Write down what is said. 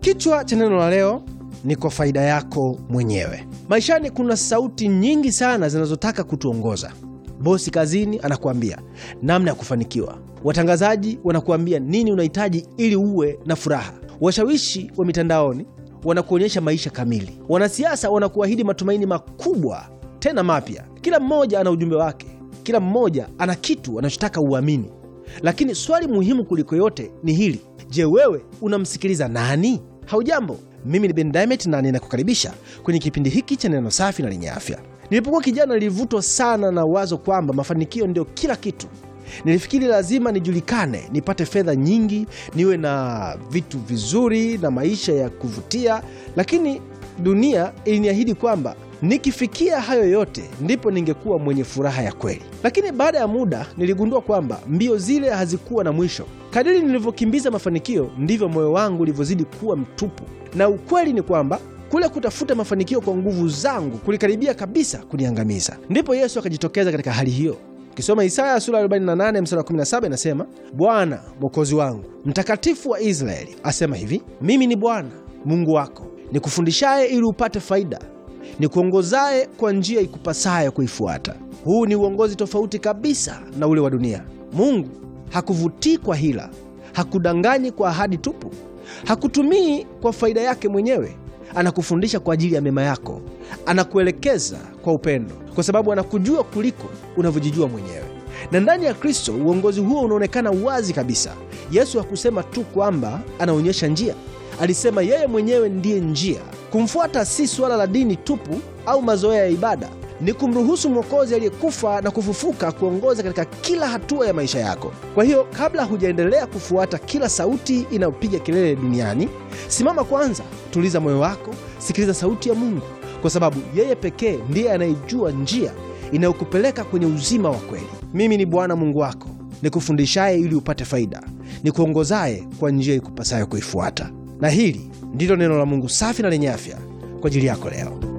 Kichwa cha neno la leo ni kwa faida yako mwenyewe. Maishani kuna sauti nyingi sana zinazotaka kutuongoza. Bosi kazini anakuambia namna ya kufanikiwa, watangazaji wanakuambia nini unahitaji ili uwe na furaha, washawishi wa mitandaoni wanakuonyesha maisha kamili, wanasiasa wanakuahidi matumaini makubwa tena mapya. Kila mmoja ana ujumbe wake, kila mmoja ana kitu anachotaka uamini. Lakini swali muhimu kuliko yote ni hili: je, wewe unamsikiliza nani? Haujambo, mimi ni Ben Diamond na ninakukaribisha kwenye kipindi hiki cha neno safi na lenye afya. Nilipokuwa kijana, nilivutwa sana na wazo kwamba mafanikio ndio kila kitu. Nilifikiri lazima nijulikane, nipate fedha nyingi, niwe na vitu vizuri na maisha ya kuvutia, lakini dunia iliniahidi kwamba nikifikia hayo yote ndipo ningekuwa mwenye furaha ya kweli. Lakini baada ya muda niligundua kwamba mbio zile hazikuwa na mwisho. Kadiri nilivyokimbiza mafanikio, ndivyo moyo wangu ulivyozidi kuwa mtupu, na ukweli ni kwamba kule kutafuta mafanikio kwa nguvu zangu kulikaribia kabisa kuniangamiza. Ndipo Yesu akajitokeza katika hali hiyo. Ukisoma Isaya sura 48 mstari wa 17 inasema, Bwana mwokozi wangu, mtakatifu wa Israeli asema hivi, mimi ni Bwana Mungu wako nikufundishaye ili upate faida, nikuongozaye kwa njia ikupasayo kuifuata. Huu ni uongozi tofauti kabisa na ule wa dunia. Mungu hakuvutii kwa hila, hakudanganyi kwa ahadi tupu, hakutumii kwa faida yake mwenyewe. Anakufundisha kwa ajili ya mema yako, anakuelekeza kwa upendo, kwa sababu anakujua kuliko unavyojijua mwenyewe. Na ndani ya Kristo uongozi huo unaonekana wazi kabisa. Yesu hakusema tu kwamba anaonyesha njia, alisema yeye mwenyewe ndiye njia. Kumfuata si suala la dini tupu au mazoea ya ibada, ni kumruhusu Mwokozi aliyekufa na kufufuka kuongoza katika kila hatua ya maisha yako. Kwa hiyo, kabla hujaendelea kufuata kila sauti inayopiga kelele duniani, simama kwanza, tuliza moyo wako, sikiliza sauti ya Mungu, kwa sababu yeye pekee ndiye anayejua njia inayokupeleka kwenye uzima wa kweli. Mimi ni Bwana Mungu wako nikufundishaye ili upate faida, nikuongozaye kwa njia ikupasayo kuifuata. Na hili ndilo neno la Mungu safi na lenye afya kwa ajili yako leo.